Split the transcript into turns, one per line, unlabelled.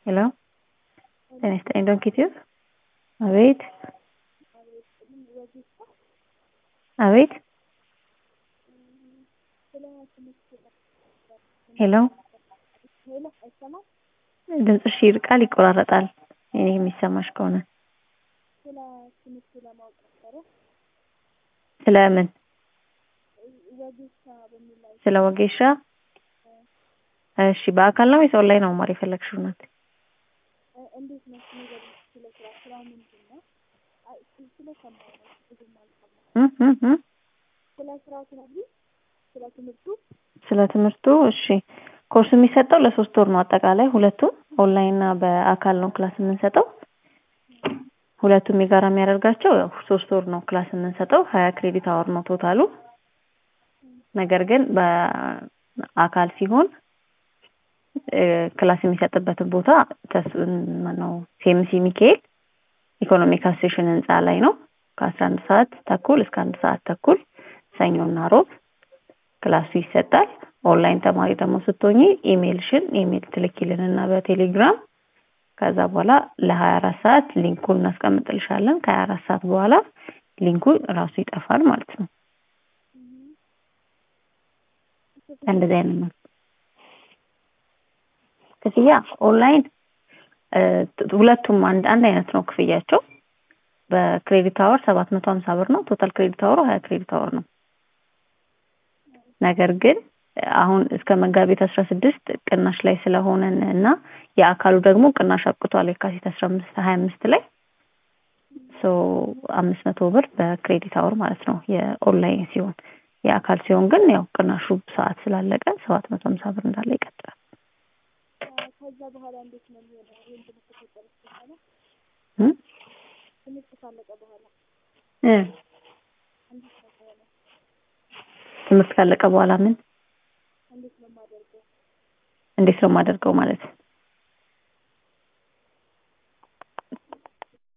ሄሎ ጤና ይስጥልኝ ዶንኪ ቲዩብ አቤት አቤት ሄሎ ድምፅሽ ይርቃል ይቆራረጣል እኔ የሚሰማሽ ከሆነ ስለ ምን ስለ ወጌሻ እሺ በአካል ነው ወይስ ኦንላይን ነው መማር የፈለግሽው እናት
እንዴት ነው ንገሪኝ ስለ ስራ ስራው ምንድን ነው? አይ ስለሰማሁ ነው ብዙም አልሰማሁም።
እ እ እ
ስለ ስራው ትነግሪኝ? ስለ ትምህርቱ?
ስለ ትምህርቱ እሺ ኮርስ የሚሰጠው ለሶስት ወር ነው አጠቃላይ ሁለቱም ኦንላይን እና በአካል ነው ክላስ የምንሰጠው ሁለቱም የጋራ የሚያደርጋቸው ያው ሶስት ወር ነው ክላስ የምንሰጠው ሀያ ክሬዲት አወር ነው ቶታሉ ነገር ግን በአካል ሲሆን ክላስ የሚሰጥበትን ቦታ ማነው ሴምሲ ሚካኤል ኢኮኖሚክ አሶሴሽን ህንፃ ላይ ነው ከአስራ አንድ ሰዓት ተኩል እስከ አንድ ሰዓት ተኩል ሰኞና ሮብ ክላሱ ይሰጣል ኦንላይን ተማሪ ደግሞ ስትሆኚ ኢሜልሽን ኢሜል ትልኪልን እና በቴሌግራም ከዛ በኋላ ለሀያ አራት ሰዓት ሊንኩን እናስቀምጥልሻለን ከሀያ አራት ሰዓት በኋላ ሊንኩ ራሱ ይጠፋል ማለት ነው እንደዚህ አይነት ነው ክፍያ ኦንላይን ሁለቱም አንድ አንድ አይነት ነው ክፍያቸው በክሬዲት አወር ሰባት መቶ ሀምሳ ብር ነው ቶታል ክሬዲት አወሩ ሀያ ክሬዲት አወር ነው ነገር ግን አሁን እስከ መጋቢት አስራ ስድስት ቅናሽ ላይ ስለሆነን እና የአካሉ ደግሞ ቅናሽ አብቅቷል የካቲት አስራ አምስት ሀያ አምስት ላይ ሶ አምስት መቶ ብር በክሬዲት አወር ማለት ነው የኦንላይን ሲሆን የአካል ሲሆን ግን ያው ቅናሹ ሰዓት ስላለቀ ሰባት መቶ ሀምሳ ብር እንዳለ ይቀጥላል
ከዛ በኋላ እንዴት ነው የሚሆነው? ይሄን ትምህርት ከጨረስሽ በኋላ
እ
ትምህርት ካለቀ በኋላ
እ
እንዴት ነው የሚሆነው?
ትምህርት ካለቀ በኋላ ምን
እንዴት ነው የማደርገው?
እንዴት ነው የማደርገው ማለት